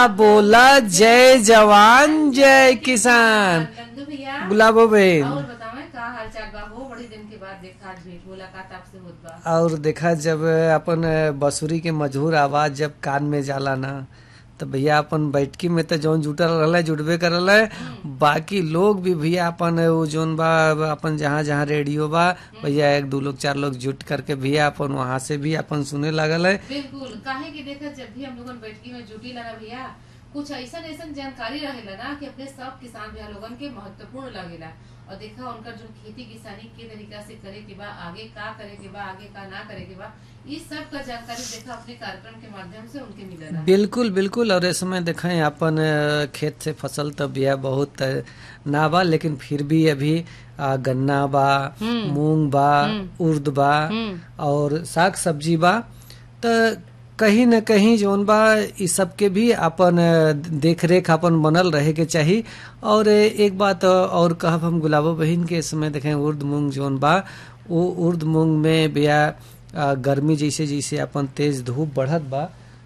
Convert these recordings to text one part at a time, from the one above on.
बोला जय जवान जय किसान नंदू भैया गुलाबो बहन और बतावे का हाल चाल बा हो बड़ी दिन के बाद देखा आज भेंट मुलाकात आपसे होत बा और देखा जब अपन बंसुरी के मधुर आवाज जब कान में जाला ना तो भैया अपन बैठकी में तो जौन जुटल रहल जुटबे करल है बाकी लोग भी भैया अपन वो जौन बा अपन जहाँ जहाँ रेडियो बा भैया एक दो लोग चार लोग जुट करके भैया अपन वहाँ से भी अपन सुने लगल है बिल्कुल काहे कि देखा जब भी हम लोगन बैठकी में जुटी लगा भैया कुछ ऐसा ऐसा जानकारी रहेला ना कि अपने सब किसान भैया लोगन के महत्वपूर्ण लगेला और देखा उनका जो खेती किसानी के तरीका से करे के बा आगे का करे के बा आगे का ना करे के बा इस सब का जानकारी देखा अपने कार्यक्रम के माध्यम से उनके मिलेला बिल्कुल बिल्कुल और इस समय देखें अपन अ, खेत से फसल तो बिया बहुत अ, ना बा लेकिन फिर भी अभी अ, गन्ना बा मूंग बा उर्द बा और साग सब्जी बा तो कहीं न कहीं जौन बा इ सब के भी अपन अ, देख रेख अपन बनल रहे के चाही और अ, एक बात और कहब हम गुलाबो बहिन के इस समय देखें उर्द मूंग जौन बा वो उर्द मूंग में बिया अ, गर्मी जैसे जैसे अपन तेज धूप बढ़त बा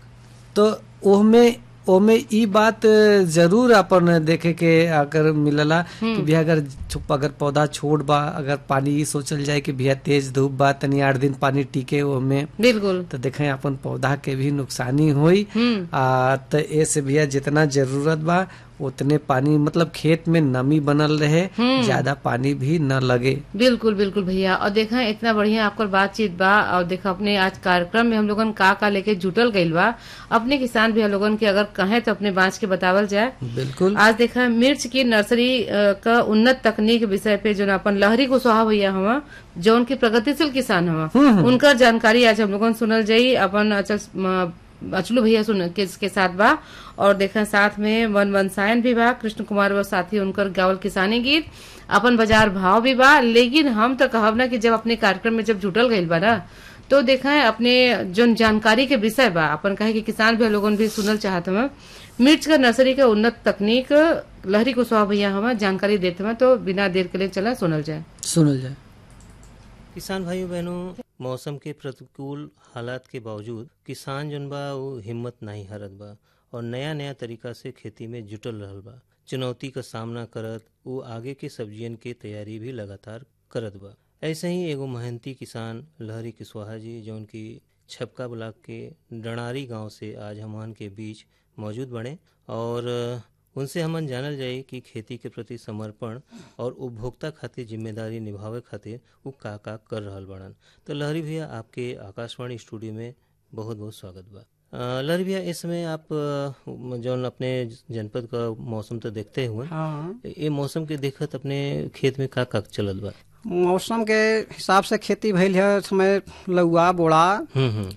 तो ओहमे ओमे ई बात जरूर अपन देखे के अगर मिलला कि भैया अगर छुप अगर पौधा छोड़ बा अगर पानी ई सोचल जाए कि भैया तेज धूप बा तनी आठ दिन पानी टिके ओमे बिल्कुल तो देखें अपन पौधा के भी नुकसानी होई हम्म आ तो ऐसे भैया जितना जरूरत बा उतने पानी मतलब खेत में नमी बनल रहे ज्यादा पानी भी न लगे बिल्कुल बिल्कुल भैया और देखा इतना बढ़िया आपकर बातचीत बा और देखा अपने आज कार्यक्रम में हम लोगन का का लेके जुटल गइल बा अपने किसान भैया लोगन के अगर कहें तो अपने बांच के बतावल जाए बिल्कुल आज देखा मिर्च की नर्सरी अ, का उन्नत तकनीक विषय पे जो अपन लहरी कुशवाहा भैया हवा जो उनके प्रगतिशील किसान हवा उनका जानकारी आज हम लोगन सुनल जाई अपन अचल म, अचलू भैया सुन के, के साथ बा और देखा साथ में वन वनसायन भी बा कृष्ण कुमार व साथी उनकर गावल किसानी गीत अपन बाजार भाव भी बा लेकिन हम तो कहब ना कि जब अपने कार्यक्रम में जब जुटल गइल बा ना तो देखा है अपने जो जानकारी के विषय बा अपन कहे कि किसान भी लोगन भी सुनल चाहत हमें मिर्च का नर्सरी के उन्नत तकनीक लहरी कुशवाहा भैया हमें जानकारी देते हैं तो बिना देर के लिए चला सुनल जाए सुनल जाए किसान भाइयों बहनों मौसम के प्रतिकूल हालात के बावजूद किसान जन बा वो हिम्मत नहीं हारत बा और नया नया तरीका से खेती में जुटल रहल बा चुनौती का सामना करत वो आगे के सब्जियन के तैयारी भी लगातार करत बा ऐसे ही एगो मेहनती किसान लहरी कुशवाहा जी जौन की छपका ब्लॉक के डणारी गांव से आज हमन के बीच मौजूद बने और उनसे हमन जानल जाई कि खेती के प्रति समर्पण और उपभोक्ता खातिर जिम्मेदारी निभावे खातिर वो का का कर रहल बड़न तो लहरी भैया आपके आकाशवाणी स्टूडियो में बहुत बहुत स्वागत बा अ, लहरी भैया इस समय आप अ, जौन अपने जनपद का मौसम तो देखते हुए हाँ ये मौसम के देखत अपने खेत में का का चलत बा मौसम के हिसाब से खेती भइल है इस समय लौआ बोड़ा हम्म हम्म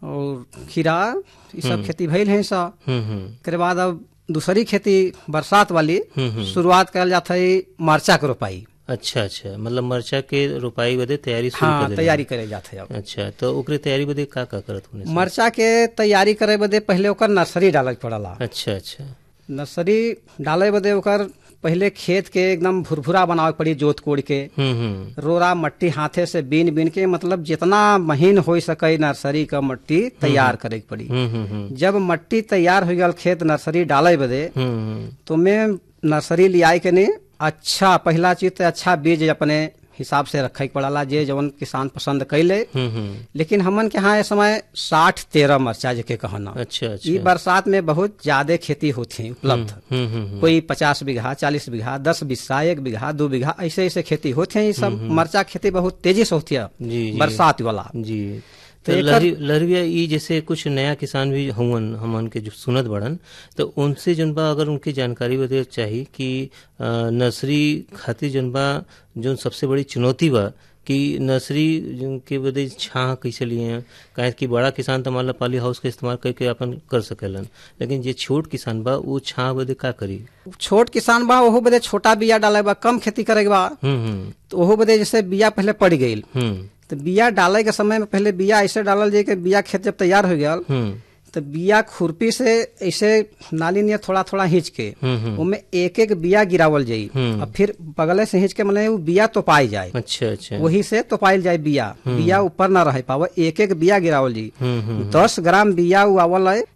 और खीरा ये सब खेती भइल है सब हम्म हम्म एकरे बाद अब दूसरी खेती बरसात वाली हम्म, हम्म। शुरुआत करल जात है मरचा के रोपाई अच्छा अच्छा मतलब मरचा के रोपाई बदे तैयारी शुरू कर हाँ देले तैयारी करे जात है अब अच्छा तो ओकरे तैयारी बदे का का करत होने से? मरचा के तैयारी करे बदे पहले ओकर नर्सरी डाले के पड़ला अच्छा अच्छा नर्सरी डाले बदे ओकर पहले खेत के एकदम भुरभुरा बनावे के पड़ी जोत कोड़ के हम्म हम्म रोरा मट्टी हाथे से बीन बीन के मतलब जितना महीन हो सके नर्सरी का मट्टी तैयार करे के पड़ी हम्म हम्म हम्म जब मट्टी तैयार हो गल खेत नर्सरी डाले बदे हम्म तो मैं नर्सरी लियाई के नहीं अच्छा पहला चीज तो अच्छा बीज अपने हिसाब से रखे के पड़ला जे जवन किसान पसंद कैले हम्म हम्म लेकिन हमन के यहाँ इस समय साठ तेरह मरचा जेके कहना अच्छा ई अच्छा बरसात में बहुत ज्यादा खेती होती है उपलब्ध हम्म हम्म हम्म कोई पचास बीघा चालीस बीघा दस बीघा एक बीघा दो बीघा ऐसे ऐसे खेती होते हैं ये सब मरचा खेती बहुत तेजी से होती है जी जी बरसात वाला जी तो तो एकर- लहरी लहरिया ई जैसे कुछ नया किसान भी हुवन हमन के जो सुनत बड़न तो उनसे जन बा अगर उनकी जानकारी बदे चाहिए कि अ, नर्सरी खातिर जन बा जो सबसे बड़ी चुनौती बा कि नर्सरी जन के बदे छाह कैसे लिए हैं काहे कि बड़ा किसान तो मान ला पाली हाउस का इस्तेमाल करके अपन कर सकेलन लेकिन जे छोट किसान बा वो छाह बदे का करी छोट किसान बा ओहो बदे छोटा बिया डाले बा कम खेती करे के बा हम्म हम्म तो ओहो बदे जैसे बिया पहले पड़ गई हम्म तो बिया डाले के समय में पहले बिया ऐसे डालल जाए कि बिया खेत जब तैयार हो गया हम्म तो बिया खुरपी से ऐसे नाली नियर थोड़ा थोड़ा हिंच के हम्म हम्म उनमें एक एक बिया गिरावल जाई हम्म। और फिर बगले से हिंच के मतलब वो बिया तोपाई जाए अच्छा अच्छा वही से तोपाइल जाए बिया बिया ऊपर ना रह पावे एक एक बिया गिरावल जी हम्म हम्म दस ग्राम बिया उ आवल है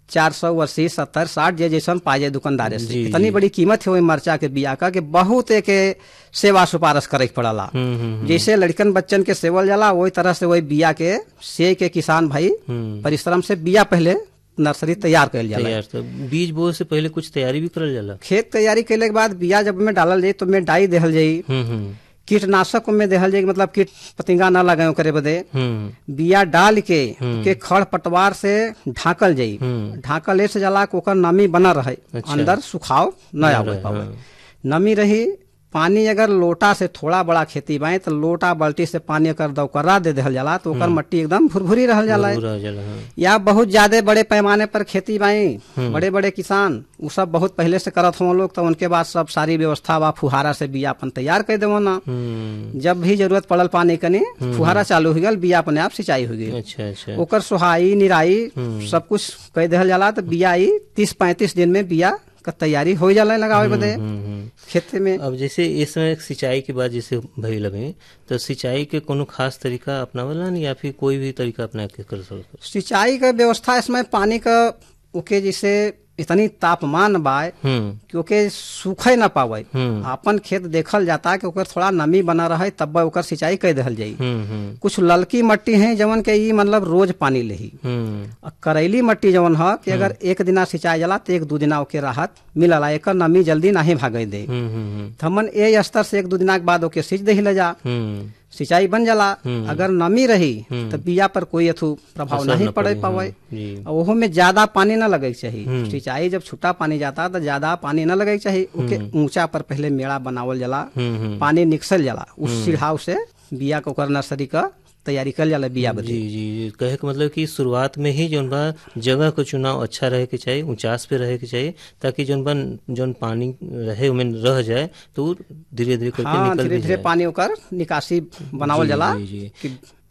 चार सौ अस्सी सत्तर साठ जे जैसन पाजे दुकानदारे से जी, इतनी जी। बड़ी कीमत है वही मरचा के बिया का कि बहुत एक सेवा सुपारश करे के पड़ला हम्म हम्म जैसे लड़कन बच्चन के सेवल जाला वही तरह से वही बिया के से के किसान भाई हम्म परिश्रम से बिया पहले नर्सरी तैयार कल जाला तैयार तो बीज बोए से पहले कुछ तैयारी भी करल जाला खेत तैयारी कैले के बाद बिया जब में डालल जाई तो में डाई देहल जाई हम्म हम्म कीटनाशक में देहल जाई मतलब कीट पतिंगा न लगे करे बदे हम्म बिया डाल के के खड़ पटवार से ढाकल जाई हम्म। ढाकल ऐसे जला के ओकर नमी बना रहे अच्छा। अंदर सुखाव न आवे रहे, पावे हाँ। नमी रही पानी अगर लोटा से थोड़ा बड़ा खेती बाए तो लोटा बाल्टी से पानी अगर दौकरा दे देहल जाला तो ओकर मट्टी एकदम भुरभुरी रहल जाला पूरा जाला हाँ या बहुत ज्यादा बड़े पैमाने पर खेती बाई बड़े बड़े किसान उ सब बहुत पहले से करत हुआ लोग तो उनके बाद सब सारी व्यवस्था बा फुहारा से बिया अपन तैयार कर देवो ना हम्म जब भी जरूरत पड़ल पानी कनी फुहारा चालू हो गल बिया अपने आप सिंचाई हो गई अच्छा अच्छा ओकर सुहाई निराई सब कुछ कह देहल जाला तो बिया आई तीस पैंतीस दिन में बिया का तैयारी हो जाला लगावे बदे हम्म हम्म खेते में अब जैसे इस समय सिंचाई के बाद जैसे भई लगे तो सिंचाई के कोनो खास तरीका अपनावला या फिर कोई भी तरीका अपना के कर सकते सिंचाई का व्यवस्था इसमें पानी का ओके जैसे इतनी तापमान बाय हम्म क्योंकि सूखे न पावे हम्म अपन खेत देखल जाता कि ओकर थोड़ा नमी बना रहे तब ओकर सिंचाई कर देहल जाई हम्म हम्म कुछ ललकी मट्टी है जवन के ई मतलब रोज पानी लेही हम्म और करैली मट्टी जवन ह कि अगर एक दिना सिंचाई जाला तो एक दू दिना ओके राहत मिलला एकर नमी जल्दी नहीं भागे दे हम्म हम्म तो हमन ए स्तर से एक दू दिना के बाद ओके सींच दही जा हम्म सिंचाई बन जाला अगर नमी रही तो बिया पर कोई अथु प्रभाव असर नहीं न पड़े पड़ी, पावे हाँ, जी। और ओहो में ज्यादा पानी न लगे के चाहिए सिंचाई जब छुट्टा पानी जाता तो ज्यादा पानी न लगे के चाहिए ओके ऊंचा पर पहले मेड़ा बनावल जाला हम्म हम्म पानी निकसल जाला उस सिढ़ाव से बिया के ओकर नर्सरी का तैयारी कर जाला बिया बदे जी जी जी कहे के मतलब कि शुरुआत में ही जौन बा जगह का चुनाव अच्छा रहे के चाहिए ऊंचास पे रहे के चाहिए ताकि जौन बा जौन पानी रहे उमें रह जाए तो धीरे धीरे करके हाँ निकल धीरे भी धीरे जाए पानी ओकर निकासी बनावल जी, जाला जी, जी। कि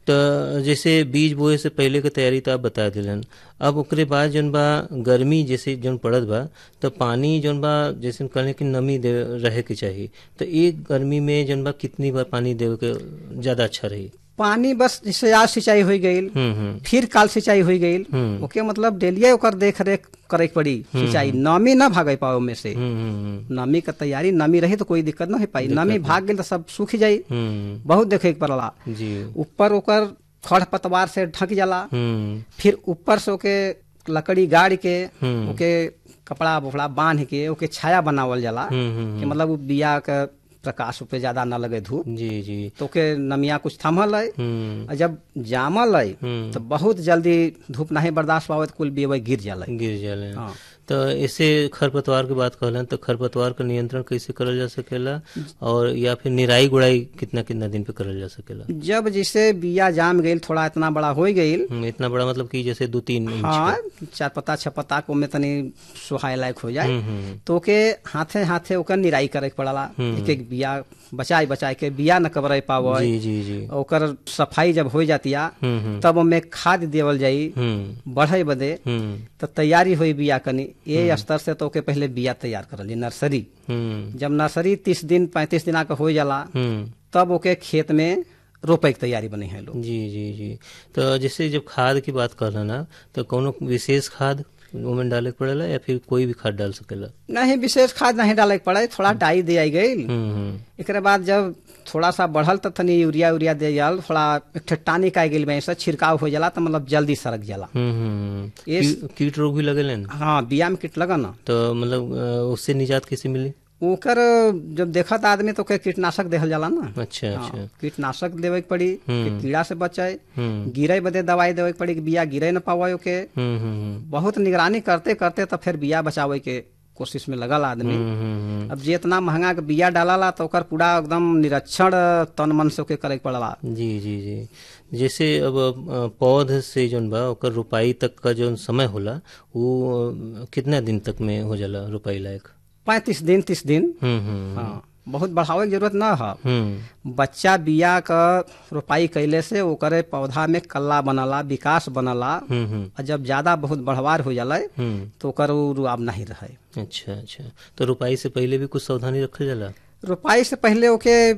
तो जैसे बीज बोए से पहले के तैयारी तो आप बता दिलन अब ओकरे बाद जौन बा गर्मी जैसे जौन पड़त बा तो पानी जौन बा जैसे कहले कि नमी दे रहे के चाहिए तो एक गर्मी में जौन बा कितनी बार पानी देवे के ज्यादा अच्छा रही पानी बस जैसे आज सिंचाई हो गई हम्म हम्म फिर काल सिंचाई हो गई हम्म। ओके मतलब डेलिए ओकर देख रेख करे के पड़ी सिंचाई नमी न भागे पाओ में से हम्म हम्म नमी का तैयारी नमी रही तो कोई दिक्कत न हो पाई नमी भाग गई तो सब सूख जाई हम्म बहुत देखे के पड़ला जी ऊपर ओकर खड़ पतवार से ढक जाला हम्म फिर ऊपर से ओके लकड़ी गाड़ के हम्म। ओके कपड़ा वपड़ा बांध के ओके छाया बनावल जाला हम्म हम्म कि मतलब उ बिया के प्रकाश पे ज्यादा न लगे धूप जी जी तो ओके नमिया कुछ थमल है हम्म और जब जामल है हम्म। तो बहुत जल्दी धूप नहीं बर्दाश्त पावे तो कुल बिया गिर जाला गिर जाले हाँ। तो ऐसे खरपतवार की बात कहलन तो खरपतवार का नियंत्रण कैसे करल जा सकेला और या फिर निराई गुड़ाई कितना कितना दिन पे करल जा सकेला जब जैसे बिया जाम गई थोड़ा इतना बड़ा हो गई हम्म, इतना बड़ा मतलब कि जैसे दो तीन इंच हाँ चार पत्ता छह पत्ता को में तनी सुहाय लायक हो जाए हम्म, हम्म, तो ओके हाथे हाथे ओकर निराई करे के पड़ला एक एक बिया बचाई बचाई के बिया न कबरे पावे जी जी जी ओकर सफाई जब हो जातिया हम्म हम्म तब ओमे खाद देवल जाई हम्म बढ़े बदे हम्म तो तैयारी हुई बिया कनी ये स्तर से तो ओके पहले बिया तैयार करल जाई नर्सरी हम्म जब नर्सरी तीस दिन पैंतीस दिन का हो जाला हम्म तब ओके खेत में रोपे की तैयारी बनी है लोग जी जी जी तो जैसे जब खाद की बात कर ना तो कोनो विशेष खाद ओमें डाले के पड़ेला या फिर कोई भी खाद डाल सकेला नहीं विशेष खाद नहीं डाले के पड़े थोड़ा डाई दे आई गई हम्म हम्म एकरे बाद जब थोड़ा सा बढ़ल तो तनी यूरिया उरिया दे जाल थोड़ा एक ठे टानिक आ गई से छिड़काव हो जाला तो मतलब जल्दी सड़क जाला हम्म, हम्म ये- की- कीट रोग भी लगेले ना हाँ बिया में कीट लगा ना तो मतलब अ, उससे निजात कैसे मिली ओकर जब देखत आदमी तो ओके कीटनाशक देहल जाला ना अच्छा अच्छा हाँ, कीटनाशक देवे के पड़ी कि कीड़ा से बचाए हम्म गिरे बदे दवाई देवे के पड़ी कि बिया गिरे न पावे ओके हम्म हम्म बहुत निगरानी करते करते तो फिर बिया बचावे के कोशिश में लगल आदमी हम्म, हम्म, अब जितना महंगा के बिया डालाला तो ओकर पूरा एकदम निरीक्षण तन मन से ओके करे के पड़ला जी जी जी जैसे अब अ, पौध से जौन बा ओकर रोपाई तक का जौन समय होला वो अ, कितना दिन तक में हो जाला रोपाई लायक पैंतीस दिन तीस दिन हम्म हम्म हाँ बहुत बढ़ावे के जरूरत ना है हम्म बच्चा बिया क रोपाई कैले से ओकरे पौधा में कल्ला बनला विकास बनला हम्म हम्म और जब ज्यादा बहुत बढ़वार हो जाला हम्म तो ओकर उ रुआब नहीं रहे अच्छा अच्छा तो रोपाई से पहले भी कुछ सावधानी रखल जाला रोपाई से पहले ओके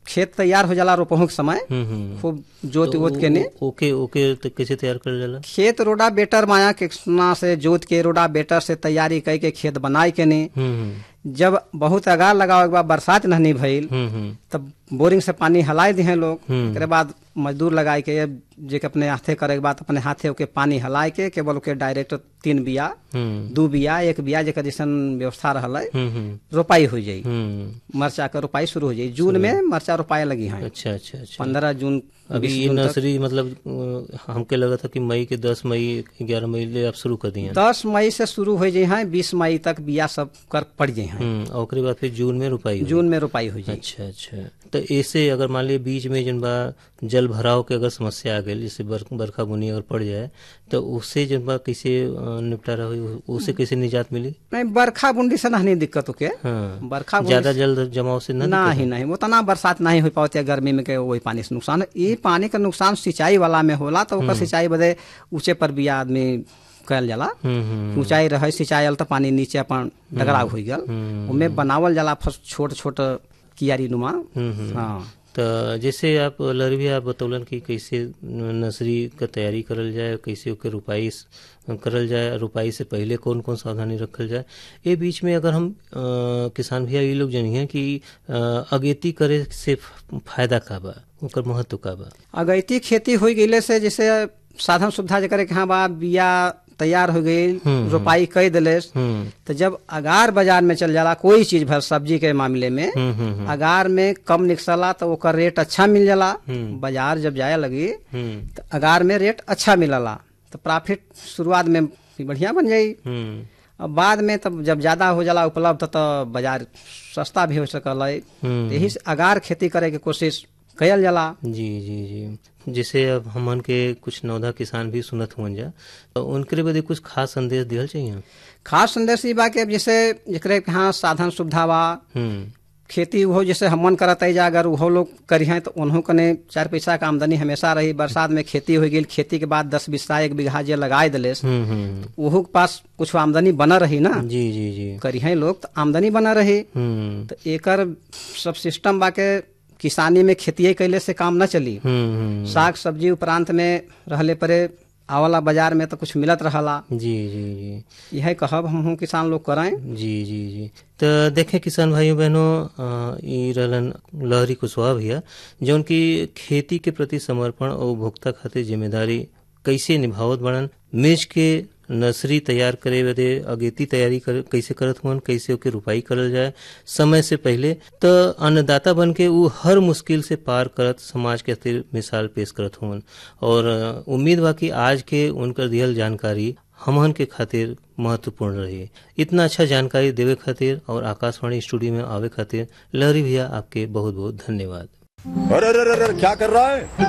खेत तैयार हो जाला रोपहू के समय हम्म हम्म खूब जोत वोत के ने ओ- ओके ओके तो कैसे तैयार कर जाला खेत रोडा बेटर माया के सोना से जोत के रोडा बेटर से तैयारी कई के खेत बनाई के ने हम्म हम्म जब बहुत अगार लगावे के बाद बरसात नहीं भइल हम्म हम्म तब बोरिंग से पानी हलाए दिए लोग हम्म। एकरे बाद मजदूर लगाए के जे के अपने हाथे करे के बाद अपने हाथे ओके पानी हलाए के केवल ओके डायरेक्ट तीन बिया हम्म दू बिया एक बिया जेकर जैसन व्यवस्था रहल हम्म हम्म रोपाई हो जाई हम्म मरचा के रोपाई शुरू हो जाई जून में मरचा रोपाए लगी है अच्छा अच्छा अच्छा पंद्रह जून अभी बीस ये जून तक। नर्सरी मतलब अ, हमके लगा था कि मई के दस मई ग्यारह मई ले आप शुरू कर दिए हैं। दस मई से शुरू हो जाए हैं बीस मई तक बिया सब कर पड़ जाए हैं हम्म और ओकरे बाद फिर जून में रुपाई हुई। जून में रोपाई हो जाए अच्छा अच्छा तो ऐसे अगर मान लिया बीच में जन बा जल भराव के अगर समस्या आ गई जैसे बर, बरखा बुनी अगर पड़ जाए तो उससे जन बा कैसे अ, निपटारा हुई उससे कैसे निजात मिली नहीं बरखा बुंडी से नहीं दिक्कत होके हाँ बरखा बुंदी ज्यादा जल जमाव से ना ना ही नहीं उतना बरसात नहीं हो पाती है गर्मी में के वही पानी से नुकसान है ये पानी का नुकसान सिंचाई वाला में होला तो ओकर सिंचाई बदे ऊंचे पर भी आदमी कल जाला हम्म हम्म ऊंचाई रहे सिंचाई वाला तो पानी नीचे अपन डगराव हो गल उनमें बनावल जाला फस छोट छोट कियारी नुमा हम्म हम्म हाँ तो जैसे आप लहरी भी आप बतौलन कि कैसे नर्सरी का तैयारी करल जाए कैसे ओके रुपाई स- करल जाए रुपाई से पहले कौन कौन सावधानी रखल जाए ये बीच में अगर हम अ, किसान भैया ये लोग जानिए कि अ, अगेती करे से फ- फायदा का बा ओकर महत्व का बा अगैती खेती हो गईले से जैसे साधन सुविधा जकर के हाँ बा बिया तैयार हो गई रोपाई कर दिले हम्म तो जब अगार बाजार में चल जाला कोई चीज भर सब्जी के मामले में हम्म हम्म अगार में कम निकसला तो ओकर रेट अच्छा मिल जाला बाजार जब जाए लगी हम्म तो अगार में रेट अच्छा मिलला तो प्रॉफिट शुरुआत में भी बढ़िया बन जाई हम्म अब बाद में तब जब ज्यादा हो जाला उपलब्ध तो बाजार सस्ता भी हो सकल है हम्म। यही से अगार खेती करे के कोशिश कयल जाला जी जी जी जैसे अब हमन के कुछ नौधा किसान भी सुनत हुअन जा तो उनके बदे कुछ खास संदेश दिहल चाहिए खास संदेश ई बा कि अब जैसे जकरे के यहाँ साधन सुविधा बा हम्म खेती हो जैसे हमन करत है जा अगर वो लोग करी हैं तो उन्हों कने चार पैसा का आमदनी हमेशा रही बरसात में खेती हो गई खेती के बाद दस बीसा एक बीघा जे लगाए दिले हम्म हम्म ओहो के पास कुछ आमदनी बना रही ना जी जी जी करी हैं लोग तो आमदनी बना रही हम्म तो एकर सब सिस्टम बा के किसानी में खेती कैले से काम न चली हम्म हम्म साग सब्जी उपरांत में रहले परे आवला बाजार में तो कुछ मिलत रहला जी जी जी यह कहब हम किसान लोग करें जी जी जी तो देखें किसान भाइयों बहनों अ, ई रहलन लहरी कुशवाहा भैया जौन की खेती के प्रति समर्पण और उपभोक्ता खातिर जिम्मेदारी कैसे निभावत बड़न मिर्च के नर्सरी तैयार करे बदे अगेती तैयारी कर, कैसे करत हुअन कैसे ओके रुपाई करल जाए समय से पहले तो अन्नदाता बन के ऊ हर मुश्किल से पार करत समाज के खातिर मिसाल पेश करत हुअन और अ, उम्मीद बा कि आज के उनकर दिहल जानकारी हमहन के खातिर महत्वपूर्ण रही इतना अच्छा जानकारी देवे खातिर और आकाशवाणी स्टूडियो में आवे खातिर लहरी भैया आपके बहुत बहुत धन्यवाद अरे अरे अरे अरे, क्या कर रहा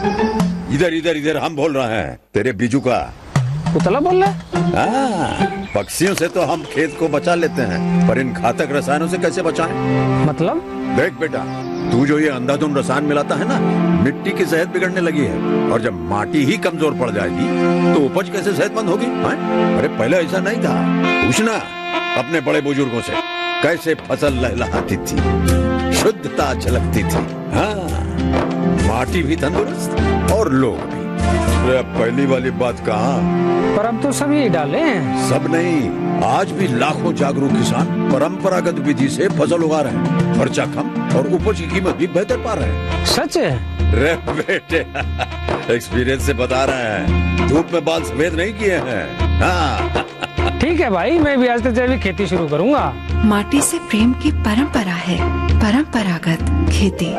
है इधर इधर इधर हम बोल रहे हैं तेरे बीजू का उतला बोल रहा है हाँ, पक्षियों से तो हम खेत को बचा लेते हैं पर इन घातक रसायनों से कैसे बचाएं? मतलब देख बेटा तू जो ये अंधाधुंध रसायन मिलाता है ना मिट्टी की सेहत बिगड़ने लगी है और जब माटी ही कमजोर पड़ जाएगी तो उपज कैसे सेहतमंद होगी हाँ? अरे पहले ऐसा नहीं था पूछना अपने बड़े बुजुर्गों से कैसे फसल लहलहाती थी शुद्धता झलकती थी हाँ माटी भी तंदुरुस्त और लोग भी अरे अब पहली वाली बात कहा पर अब तो सब यही डाले हैं सब नहीं आज भी लाखों जागरूक किसान परंपरागत विधि से फसल उगा रहे हैं खर्चा कम और उपज की कीमत भी बेहतर पा रहे हैं सच है रे बेटे एक्सपीरियंस से बता रहे हैं धूप में बाल सफेद नहीं किए हैं हाँ ठीक है भाई मैं भी आज से जैविक खेती शुरू करूंगा माटी से प्रेम की परंपरा है परंपरागत खेती